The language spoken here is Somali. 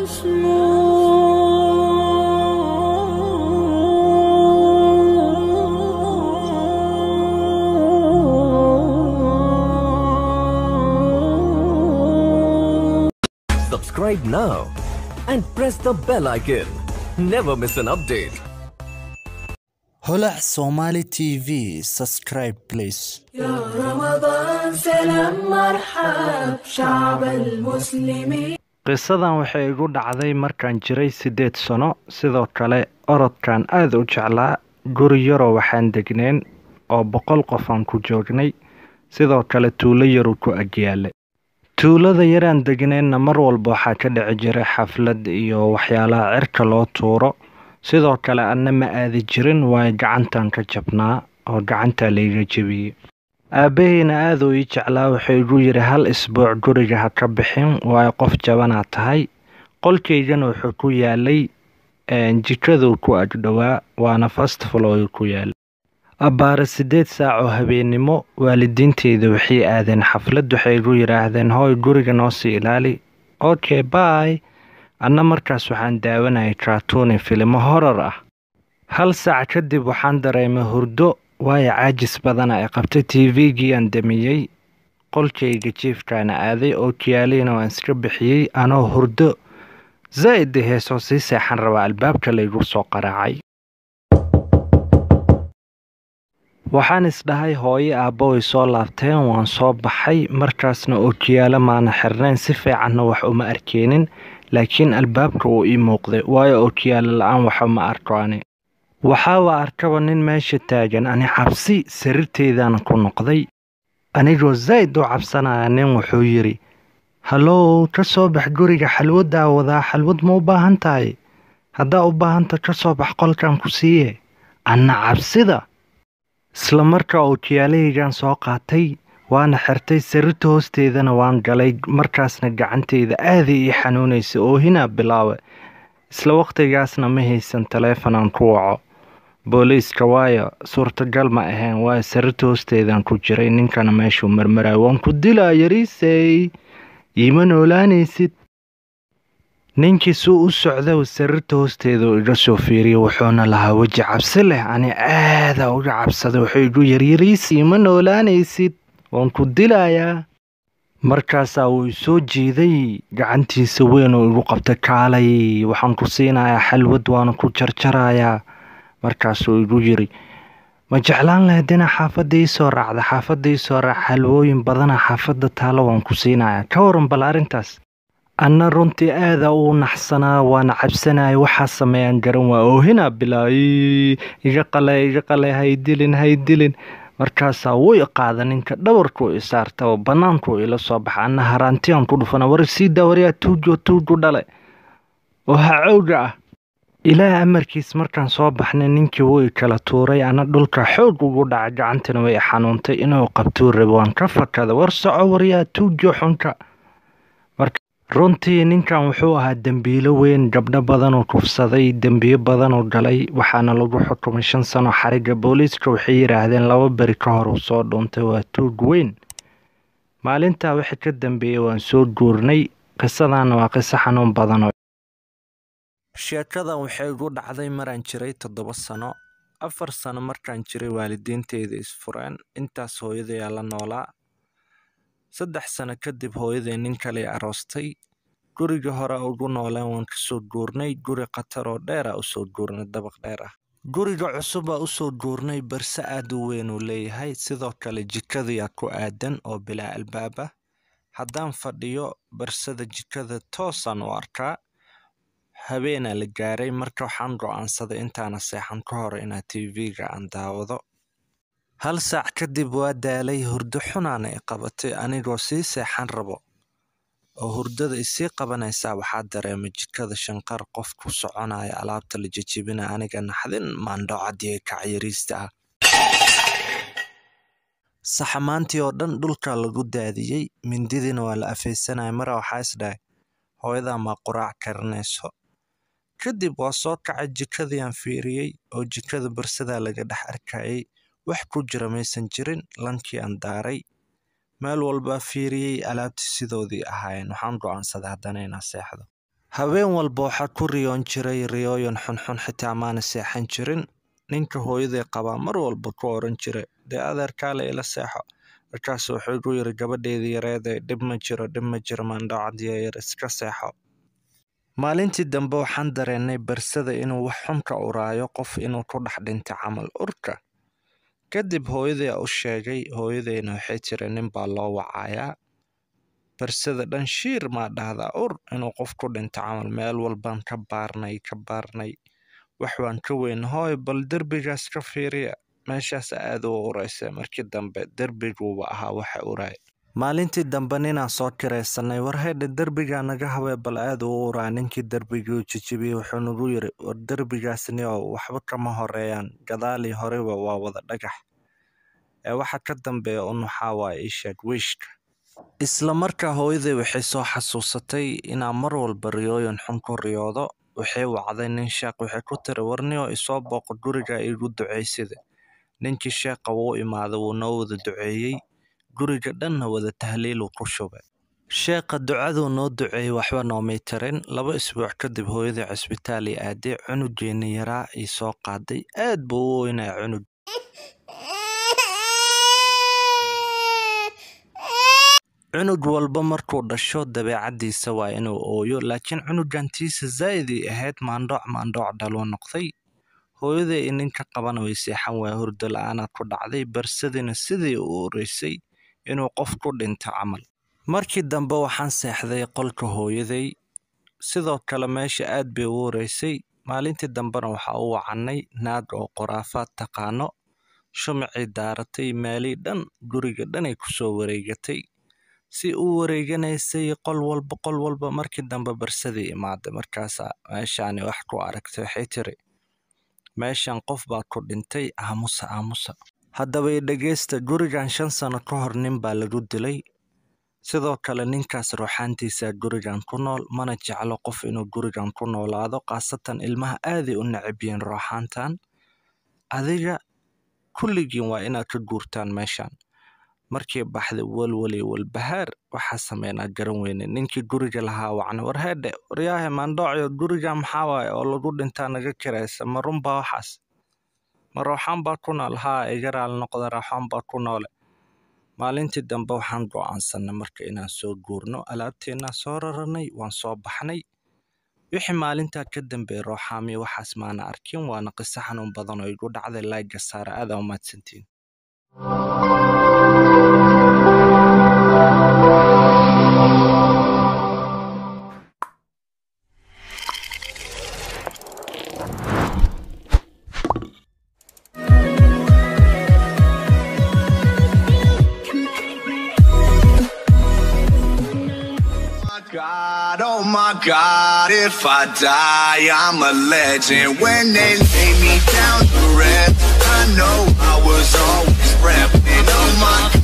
Subscribe now and press the bell icon. Never miss an update. holac somali tv subscribe please يا رمضان سلام مرحب شعب المسلمين qisadan waxay igu dhacday markaan jiray siddeed sano sidoo kale orodkan aada u jeclaa guri yaroo waxaan degneen oo boqol qof aan ku joognay sidoo kale tuulo yaruu ku agyaalay tuulada yaraan degneenna mar walba waxaa ka dhici jiray xaflad iyo waxyaalaha cirka loo tuuro sidoo kale anna ma aadi jirin waayo gacantan ka jabnaa oo gacantaa layga jebiyey aabbaheyna aada uu ii jeclaa wuxuu igu yidhi hal isbuuc guriga ha ka bixin waayo qof jabanaa tahay qolkaygana wuxuu ku yaalay jikaduu ku agdhowaa waana fast flooyu ku yaalay abbaare siddeed saac oo habeennimo waalidiinteyda waxay aadeen xaflad waxay igu yidhaahdeen hooy guriga noo sii ilaali okay bay anna markaas waxaan daawanayay kartuuni filimo horar ah hal saac kadib waxaan dareemay hurdo waayo caajis badana ay qabtay tvgii aan damiyey qolkayga jiifkaana aaday oo kiyaalihina waan iska bixiyey anoo hurdo zaa'id heesoo sii seexan rabaa albaabka laygu soo qaraacay waxaan isdhahay hooyo aabbo way soo laabteen waan soo baxay markaasna ookiyaalo maana xirnayn si fiicanna wax uma arkeenin laakiin albaabka wuu ii muuqday waayo ookiyaalo la-aan waxa ma arko ani waxaaba arkaba nin meesha taagan ani cabsi sariirteydaana ku noqday anigoo zaa'id u cabsanaya nin wuxuu yidhi hallow ka soo bax guriga xalwaddaa wadaa xalwad ma u baahan tahay haddaa u baahanta ka soo bax qolkan ku siiye anna cabsida isla markaa ookiyaalahaygaan soo qaatay waana xirtay sariirta hoosteedana waan galay markaasna gacanteyda aaday ii xanuunaysa oohinaa bilaawe isla wakhtigaasna ma haysan taleefanaan ku waco booliiska waayo suurtagal ma ahayn waayo sariirta hoosteedaan ku jiray ninkana meeshuu marmarayo waan ku dilaa yariisey iima noolaanaysid ninkii suu u socda sariirta hoosteeda uu iga soo fiiriyay wuxuuna lahaa weji cabsi leh ani aada uga cabsaday wuxuu igu yaryariis iima noolaanaysid waan ku dilayaa markaasaa wuu isoo jiiday gacantiisa weyn oo igu qabtay kaalay waxaan ku siinayaa xalwad waana ku jarjarayaa markaasuu igu yiri ma jeclaan lahayd inaa xaafadda ii soo raacda xaafadda ii soo raac xalwooyin badana xaafadda taalo waan ku siinayaa ka waran bal arrintaas anna runtii aada uu naxsanaa waana cabsanaya waxaa sameeyaan garan waa oohinaa bilaayi iga qale iga qale haydilin haydilin markaasaa wuu i qaada ninka dhabarkuu i saarta oo bannaankuu ila soo baxa anna haraantiyaan ku dhufana war sii daawariyaa tuujo tuuju dhale oo hacowga ah ilaah amarkiis markaan soo baxnay ninkii wuu i kala tuuray ana dhulka xoog ugu dhacay gacantana way i xanuuntay inuu qabtuu rabo waan ka fakada war soco waryaa tuujo xunka runtii ninkan wuxuu ahaa dembiilo weyn gabdho badanuu kufsaday dembiyo badanuu galay waxaana lagu xukumay shan sano xariga booliiska waxay yidhaahdeen laba beri ka hor uu soo dhuuntay waa tuug weyn maalintaa wixii ka dambeeyey waan soo guurnay qisadaana waa qiso xanuun badanoo sheekadan waxay igu dhacday maraan jiray toddoba sano afar sano markaan jiray waalidiinteyda isfureen intaas hooyadayaa la noolaa saddex sano kadib hooyaday nin kale aroostay guriga hore ugu noolaan waan kasoo guurnay guri khatar oo dheera usoo guurnay dabaq dheer ah guriga cusubaa usoo guurnay barse aad u weyn uu leeyahay sidoo kale jikadayaa ku aadan oo bilaa albaab ah haddaan fadhiyo barsada jikada toosaan u arkaa habeenaa la gaaray marka waxaan go'aansaday intaana seexan ka hor inaa tv-ga aan daawado hal saac kadib waa daalay hurdo xunaana i qabatay anigoo sii seexan rabo oo hurdada isii qabanaysaa waxaa dareemay jikada shanqar qof ku soconaya alaabta la jejebina aniga naxdin maandhocadii kacyariista ah saxamaantii oo dhan dhulka lagu daadiyey mindidiina waa la afaysanaya mara waxaa isdhahay hooyadaa maa quraac karinayso kadib waa soo kacay jikadiiaan fiiriyey oo jikada barsadaa laga dhex arkayay wax ku jira maysan jirin lankii aan daaray meel walbaa fiiriyey alaabtii sidoodii ahaayeen waxaan go'aansaday haddana inaa seexdo habeen walba waxaa ku riyoon jiray riyooyin xunxun xitaa maana seexan jirin ninka hooyaday qabaa mar walba ku oran jiray dee adeerkaale ila seexo markaas wuxuu igu yiri gabadheedii yareedee dhib ma jiro dhib ma jiro maandhacadiya yar iska seexo maalintii dambe waxaan dareennay barsada inuu wax xun ka uraayo qof inuu ku dhex dhintay camal urka kadib hooyaday u sheegay hooyadayna waxay tiri nin baa loo wacayaa barsada dhan shiir maa dhahdaa ur inuu qof ku dhinto camal meel walbaan ka baarnay ka baarnay wax waan ka weyn hooy bal derbigaas ka fiiriya meeshaas aad u uraysa markii dambe derbiguuba ahaa waxa uraay maalintii dambe ninaan soo kiraysanay war haydha derbigaa naga hawee bal aad u uraa ninkii derbigii u jijibiyey wuxuu nagu yiri war derbigaasni oo waxba kama horeeyaan gadaalii horeba waa wada dhagax ee waxa ka dambeeya un waxaa waaya isheeg wiishka isla markaa hooyaday waxay soo xasuusatay inaan mar walba riyooyin xun ku riyoodo waxay wacday nin sheekh waxay ku tiri warniyoo isoo booqo guriga igu ducaysida ninkii sheekha wuu imaaday wuu noo wada duceeyey guriga dhanna wada tahliiluu ku shubay sheekha ducaduu noo duceeyey waxba noomay tarin laba isbuuc kadib hooyadii cisbitaal ii aaday cunugeeni yaraa ii soo qaaday aad buu u weynaa cunug cunug walba markuu dhasho dabeecaddiisa waa inuu ooyo laakiin cunugantiisa zaa'idii ahayd maandhooc maandhooc dhaluu noqday hooyaday i ninka qabana way seexan waa hurdo la-aana ku dhacday barsadina sidii u ureysay inuu qof ku dhinto camal markii dambe waxaan seexday qolka hooyaday sidoo kale meesha aad bay u ureysay maalintii dambena waxaa u wacannay naag oo qoraafaad taqaano shumacii daaratay maalii dhan guriga dhanay kusoo wareegatay si u wareeganaysay qol walba qol walba markii dambe barsadii imaaday markaasaa meeshaani wax ku aragtay waxay tiri meeshan qof baa ku dhintay aamusa aamusa haddaba i dhegeysta gurigan shan sano ka hor nin baa lagu dilay sidoo kale ninkaas ruuxaantiisa gurigan ku nool mana jeclo qof inuu gurigan ku noolaado khaasatan ilmaha aaday u necab yihiin ruuxaantan adiga kulligiin waa inaad ka guurtaan meeshan markii baxday walwali walbahaar waxaa sameynaa garan weyne ninkii guriga lahaa wacna war heedhe waryaahe maandhoocyo guriga maxaa waaye oo lagu dhintaa naga kiraysa ma runbaa waxaas ma rooxaan baa ku nool haa iga raal noqda rooxaan baa ku noole maalintii dambe waxaan go'aansanay marka inaan soo guurno alaabteennaa soo raranay waan soo baxnay wixii maalintaa ka dambeeyey rooxaamiyo waxaas maana arkin waana qiso xanuun badan oo igu dhacday laayga saara aadaa umahadsantiin God, oh my God, if I die, I'm a legend. When they lay me down to rest, I know I was always repping. Oh my